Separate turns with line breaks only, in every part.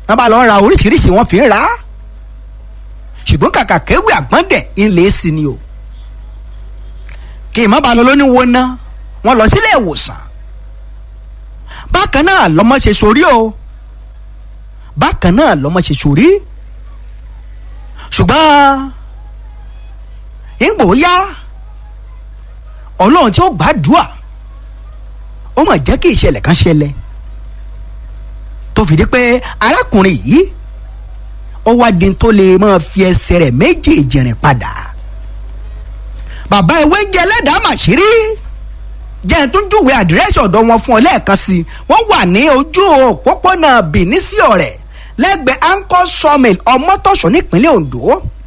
wọ́n bá lọ ra oríṣiríṣi wọ́n fi ń ra ṣùgbọ́n kàkà kéwì àgbọ̀ndẹ̀ ńlẹ̀ sí ni o kí ìmọ̀ bá lọ lóní wo ná wọ́n lọ sílé ìwòsàn bákan náà lọ́mọ ṣe sórí o bákan náà lọ́mọ ṣe sórí ṣùgbọ́n ìgbò yá ọlọ́run tí ó gbàdúrà ó mà jẹ́ kí ìṣẹ̀lẹ̀ kan ṣẹlẹ̀ tó fi di pé arákùnrin yìí ó wá di tó lè máa fi ẹsẹ̀ rẹ̀ méjèèjì rìn padà bàbá ìwé ń jẹ ẹlẹ́dàá màṣírí jẹ́ ẹ̀ tún júwe àdírẹ́sì ọ̀dọ̀ wọn fún ọ lẹ́ẹ̀kan sí i wọ́n wà ní ojú òpópónà Benin sí ọ̀rẹ́ lẹ́gbẹ̀ẹ́ anchor sawmill ọmọtọ̀ṣọ́ nípínlẹ̀ Ondo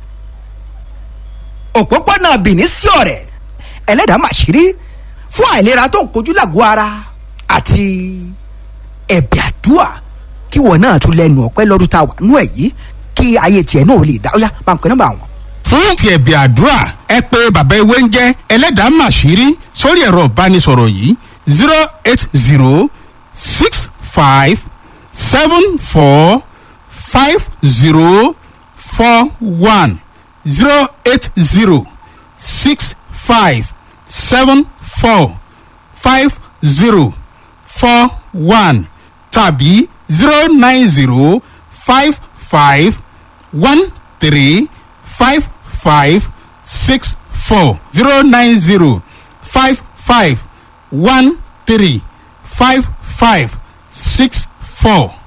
òpópónà Benin sí ọ̀rẹ́ ẹlẹ́dàá màṣírí fún àìlera tó ń kojú làgọ́ ara àti ẹ̀bẹ̀ àdúrà kí wọn náà tún lẹ́nu ọpẹ́ lọ́dún tá a wà nú ẹ̀ yìí kí ayé tiẹ̀ náà lè dá ó yá máa ń pẹ́ nọ́mbà wọn.
fún ti ẹ̀bẹ̀ àdúrà ẹ pé bàbá ewé ń jẹ́ ẹlẹ́dàá màṣírí sórí ẹ̀rọ ìbánisọ̀rọ̀ yìí zero eight zero six five seven four five zero four one zero eight zero six five seven four five zero four one tàbí zero nine zero five five one three five five six four zero nine zero five five one three five five six four.